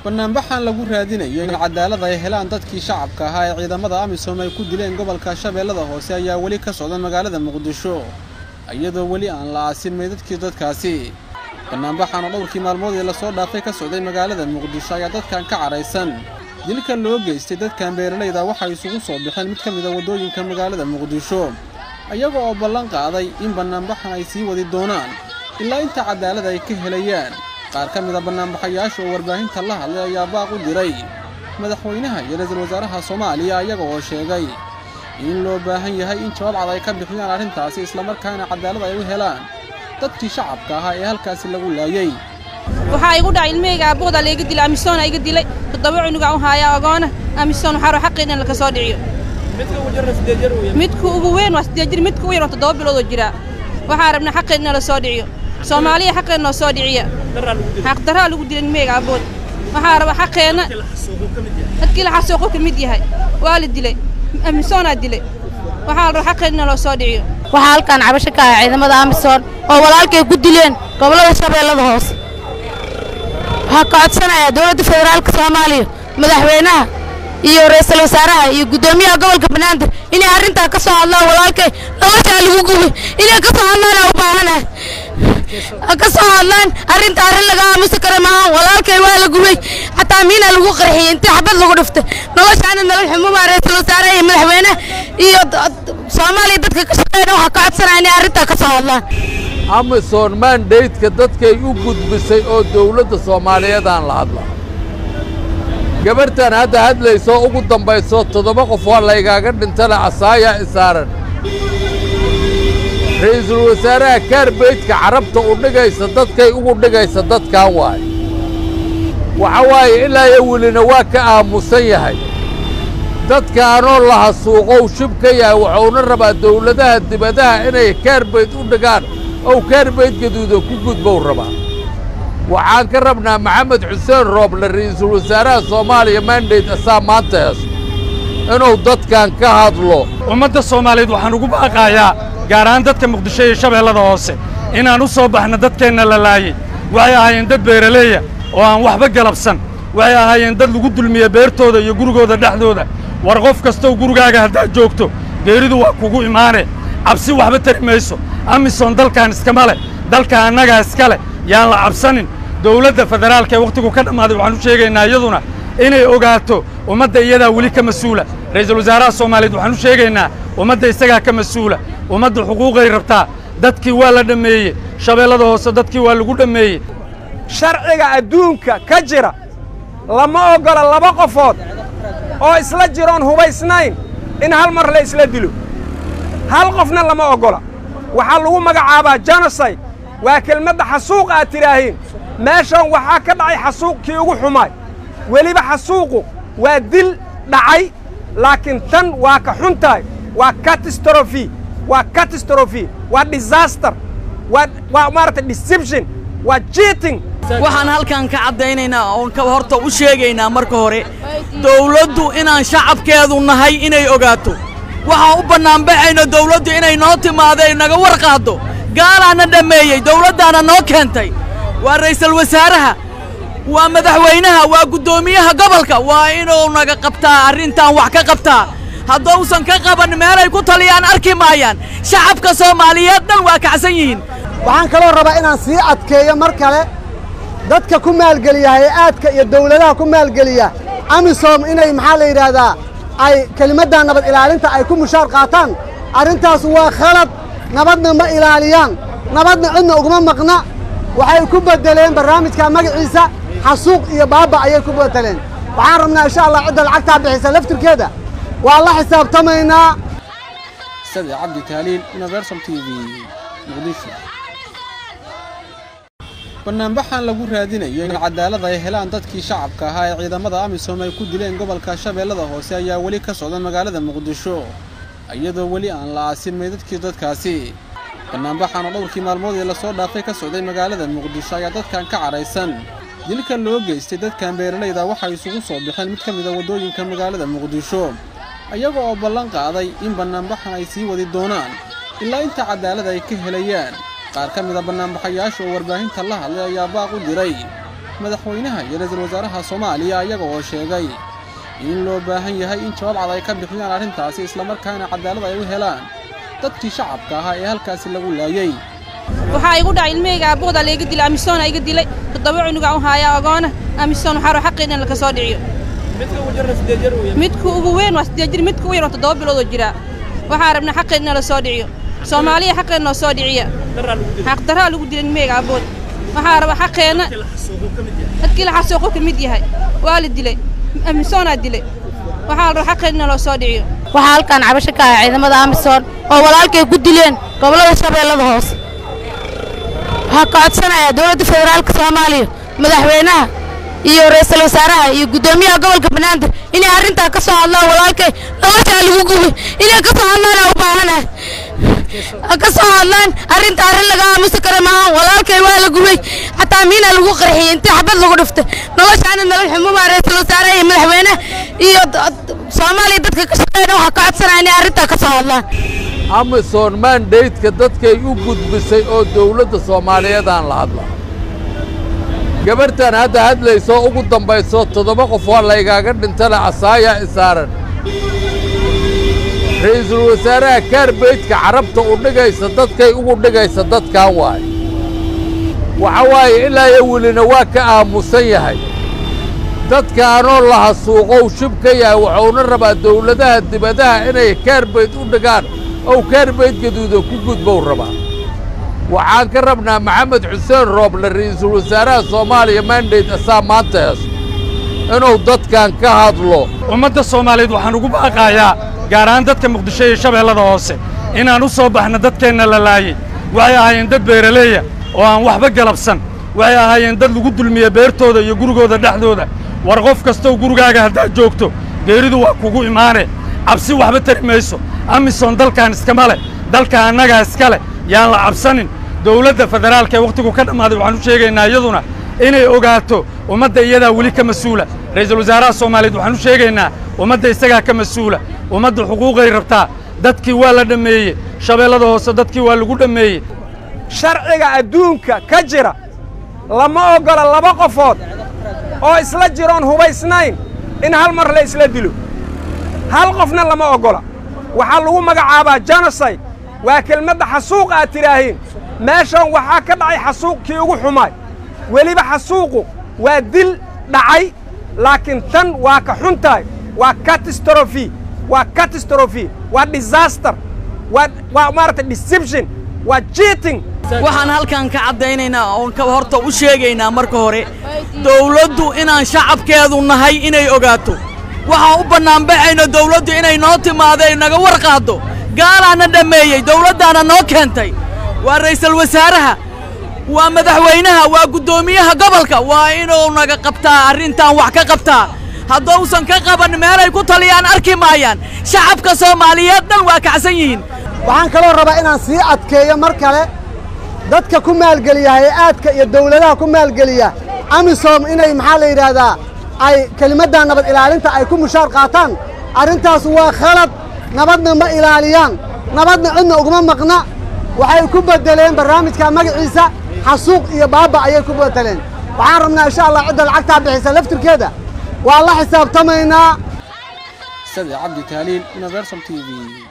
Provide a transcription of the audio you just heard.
bannaanbaxan lagu raadinayo in cadaalad ay helaan dadkii shacabka ahaa ee ciidamada amisom ay ku dileen gobolka shabeellada hoose ayaa weli ka socda magaalada muqdisho iyadoo weli aan la aasin meydadkii dadkaasi bannaanbaxan oo dhowrkii maalmood ee lasoo dhaafay ka socday magaalada muqdisho ayaa dadkan ka cadhaysan dilka loo geystay dadkan beeralayda waxay isugu soo baxeen mid ka mid a waddooyinka magaalada muqdisho iyaga oo ballan qaaday in bannaanbaxan ay sii wadi doonaan ilaa inta cadaalad ay ka helayaan qaar ka mid a bannaanbaxayaasha oo warbaahinta la hadlay ayaa baaq u diray madaxweynaha iyo ra-iisul wasaaraha soomaaliya iyaga oo sheegay in loo baahan yahay in jawaab cad ay ka bixiyaan arrintaasi islamarkaana cadaalad ay u helaan dadkii shacabka ahaa ee halkaasi lagu laayey waxaa igu dhacay ilmahayga aaboodaa layga dilay amisoona iga dilay toddoba cunugaa u haaya agoona amisoon waxaa raba xaqeena laka soo dhiciyo midka ugu weyn waa siddeed jir midka ugu yar waa toddoba biloodoo jiraa waxaa rabnaa xaqeena la soo dhiciyo soomaaliya xaqeena noo soo dhiciya xaqdarraa lagu dilay ilmahayga aabood waxaa raba xaqeenna dadkii la xasuuqu ka mid yahay waa la dilay amisoonaa dilay waxaa la raba xaqeena loo soo dhiciyo waxaa halkaan cabasho ka ah ciidamada amisom oo walaalkay ku dileen gobollada shabeellada hoose waxaa ka codsanayaa dowladda federaalka soomaaliya madaxweynaha iyo ra'iisul wasaaraha iyo guddoomiyaha gobolka banaadir inay arrintaa ka soo hadlaan walaalkay noloshaa lagu gubay inay ka soo hadlaan u baahanahay ka soo hadlaan arrinta arrin laga aamusi kara maaha walaalkay waa la gubay xataa miina lagu qarxiyey intii xabad lagu dhiftay noloshaana nolol xumubaa ra'iisul wasaaraha iyo madaxweynaha iyo soomaaliya dadka ka shaqeeyna waxaa ka codsanaya inay arrintaa ka soo hadlaan amison mandaydka dadkay u gudbisay oo dawladda soomaaliyeedaan la hadla gabarhtan hadda hadlayso ugu dambayso toddoba qof waa laygaaga dhintana casaayaa isaaran ra'iisul wasaaraha kaarbeydka carabta u dhigaysa dadkay ugu dhigaysa dadkan waay waxa waaye ilaa iyo welina waa ka aamusan yahay dadkaanoo la hasuuqow shib ka yahay wuxuuna rabaa dawladaha dibadaha inay kaarbeyd u dhigaan ow kaarbeyd gaduuda ku gudbow rabaa waxaan ka rabnaa maxamed xuseen rooble ra'iisul wasaaraha soomaaliya mandayd asaa maanta heeso inuu dadkan ka hadlo ummadda soomaaliyeed waxaan ugu baaqaayaa gaar ahaan dadka muqdisho iyo shabeellada hoose inaan u soo baxno dadkeenna la laayey waxay ahaayeen dad beeraleeya oo aan waxba galabsan waxay ahaayeen dad lagu dulmiye beertooda iyo gurigooda dhexdooda war qof kastow gurigaaga haddaad joogto geeridu waa kugu imaane cabsi waxba tari mayso amisom dalkan iskama leh dalka annagaa iska leh yaan la cabsanin dawladda federaalka ee wakhtigu ka dhammaaday waxaan u sheegaynaa iyaduna inay ogaato ummadda iyadaa weli ka mas-uula ra'iisul wasaaraha soomaaliyeed waxaan u sheegaynaa ummadda isagaa ka mas-uula ummadda xuquuqay rabtaa dadkii waa la dhammeeyey shabeellada hoose dadkii waa lagu dhammeeyey sharciga adduunka ka jira lama oggola laba qofood oo isla jiroon hubaysnayn in hal mar la isla dilo hal qofna lama oggola waxaa lagu magacaabaa jenoside waa kelmadda xasuuq aad tidhaahiin meeshan waxaa ka dhacay xasuuq kii ugu xumaay weliba xasuuqu waa dil dhacay laakiin tan waa ka xun tahay waa catastrophe waa catastrophe waa disaster waa waa maaragtay deception waa cheating waxaan halkan ka caddaynaynaa oon ka horta u sheegaynaa marka hore dawladdu inaan shacabkeedu nahay inay ogaato waxaan u bannaanbaxayno dawladdu inay noo timaado ay naga war qaaddo gaalaana dhammeeyey dawladdaana noo keentay waa ra'iisul wasaaraha waa madaxweynaha waa guddoomiyaha gobolka waa inuu naga qabtaa arrintan wax ka qabtaa haddousan ka qaban meelay ku taliyaan arki maayaan shacabka soomaaliyeed dhan waa kacsan yihiin waxaan kaloo rabaa inaan sii adkeeyo mar kale dadka ku maalgeliya hay-aadka iyo dawladaha ku maalgeliya amisom inay maxaa la yidhaahdaa ay kelimadda nabad ilaalinta ay ku mushaar qaataan arrintaas waa khalad nabadna ma ilaaliyaan nabadna cidna uguma maqna waxay ku beddeleen barnaamijka magaciisa xasuuq iyo baaba ayay ku beddeleen waxaan rabnaa insha allah cidda lacagtaa bixisa laftirkeeda waa la xisaabtamaynaa sadi cabdi taaliil universal t v muqdisho bannaanbaxan lagu raadinayo in cadaalad ay helaan dadkii shacabka ahaa ee ciidamada amisom ay ku dileen gobolka shabeellada hoose ayaa weli ka socda magaalada muqdisho iyadoo weli aan la aasin meydadkii dadkaasi bannaanbaxan oo dhowrkii maalmood ee lasoo dhaafay ka socday magaalada muqdisho ayaa dadkan ka cadhaysan dilka loo geystay dadkan beeralayda waxay isugu soo baxeen mid ka mid a waddooyinka magaalada muqdisho iyaga oo ballan qaaday in bannaanbaxan ay sii wadi doonaan ilaa inta cadaalad ay ka helayaan qaar ka mid a bannaanbaxayaasha oo warbaahinta la hadlay ayaa baaq u diray madaxweynaha iyo ra-iisul wasaaraha soomaaliya iyaga oo sheegay in loo baahan yahay in jawaab cad ay ka bixiyaan arrintaasi islamarkaana cadaalad ay u helaan dadkii shacabka ahaa ee halkaasi lagu laayey waxaa igu dhacay ilmahayga aabboodaa layga dilay amisoona iga dilay toddoba cunugaa u haayaa ogoona amisoon waxaa raba xaqeena in laka soo dhiciyo midka ugu weyn waa siddeed jir midka u yar waa toddoba biloodoo jiraa waxaa rabnaa xaqeena in la soo dhiciyo soomaaliya xaqeena noo soo dhiciya xaqdarraa lagu dilay ilmahayga aabbood waxaa raba xaqeenna dadkii la xasuuqu ka mid yahay waa la dilay amisoonaa dilay waxaa la raba xaqeena in loo soo dhiciyo waxaa halkaan cabasho ka ah ciidamada amisom oo walaalkay ku dileen gobollada shabeellada hoose waxaa ka codsanayaa dowladda federaalka soomaaliya madaxweynaha iyo ra'iisul wasaaraha iyo guddoomiyaha gobolka banaadir inay arrintaa ka soo hadlaan walaalkay noloshaa lagu gubay inay ka soo hadlaan u baahanahay ha ka soo hadlaan arrinta arrin laga aamusi kara maaha walaalkay waa la gubay xataa miina lagu qarxiyey intii xabad lagu dhiftay noloshaana nolol xumumaa ra'iisul wasaaraha iyo madaxweynaha iyo soomaaliya dadka ka shaqeeyna waxaa ka codsanaya inay arrintaa ka soo hadlaan amison mandaydka dadkay u gudbisay oo dawladda soomaaliyeedaan la hadla gabarhtan hadda hadlaysoo ugu dambayso toddoba qof waa laygaaga dhintana casaaya isaaran ra'iisul wasaaraha kaarbeydka carabta u dhigaysa dadkay ugu dhigaysa dadkan waaye waxa waaye ilaa iyo welina waa ka aamusan yahay dadkaanoo la hasuuqow shib ka yahay wuxuuna rabaa dawladaha dibadaha inay kaarbeyd u dhigaan ow kaarbeyd gaduuda ku gudbow rabaa waxaan ka rabnaa maxamed xuseen rooble ra'iisul wasaaraha soomaaliya mandayd asaa maanta heeso inuu dadkan ka hadlo ummadda soomaaliyeed waxaan ugu baaqaayaa gaar ahaan dadka muqdisho iyo shabeellada hoose inaan u soo baxno dadkeenna la laayey waxay ahaayeen dad beeraleeya oo aan waxba galabsan waxay ahaayeen dad lagu dulmiye beertooda iyo gurigooda dhexdooda war qof kastow gurigaaga haddaad joogto geeridu waa kugu imaane cabsi waxba tari mayso amisom dalkan iskama leh dalka annagaa iska leh yaan la cabsanin dawladda federaalka ee wakhtigu ka dhammaaday waxaan u sheegaynaa iyaduna inay ogaato ummadda iyadaa weli ka mas-uula ra'iisul wasaaraha soomaaliyeed waxaan u sheegaynaa ummadda isagaa ka mas-uula ummadda xuquuqay rabtaa dadkii waa la dhammeeyey shabeellada hoose dadkii waa lagu dhammeeyey sharciga adduunka ka jira lama oggola laba qofood oo isla jiroon hubaysnayn in hal mar la isla dilo hal qofna lama oggola waxaa lagu magacaabaa jenoside waa kelmadda xasuuq aad tidhaahiin meeshan waxaa ka dhacay xasuuq kii ugu xumaay weliba xasuuqu waa dil dhacay laakiin tan waa ka xun tahay waa catastrophe waa catastrophe waa disaster waa waa maaragtay deception waa cheating waxaan halkan ka caddaynaynaa oon ka horta u sheegaynaa marka hore dawladdu inaan shacabkeedu nahay inay ogaato waxaan u bannaanbaxayno dawladdu inay noo timaado ay naga war qaaddo gaalaana dhammeeyey dawladdaana noo keentay waa ra'iisul wasaaraha waa madaxweynaha waa guddoomiyaha gobolka waa inuu naga qabtaa arrintan wax ka qabtaa haddousan ka qaban meelay ku taliyaan arki maayaan shacabka soomaaliyeed dhan waa kacsan yihiin waxaan kaloo rabaa inaan sii adkeeyo mar kale dadka ku maalgeliya hay-aadka iyo dawladaha ku maalgeliya amisom inay maxaa la yidhaahdaa ay kelimadda nabad ilaalinta ay ku mushaar qaataan arrintaas waa khalad nabadna ma ilaaliyaan nabadna cidna uguma maqna waxay ku beddeleen barnaamijka magaciisa xasuuq iyo baaba ayay ku beddeleen waxaan rabnaa insha allah cidda lacagtaa bixisa laftirkeeda waa la xisaabtamaynaa sade cabdi taaliil universal t v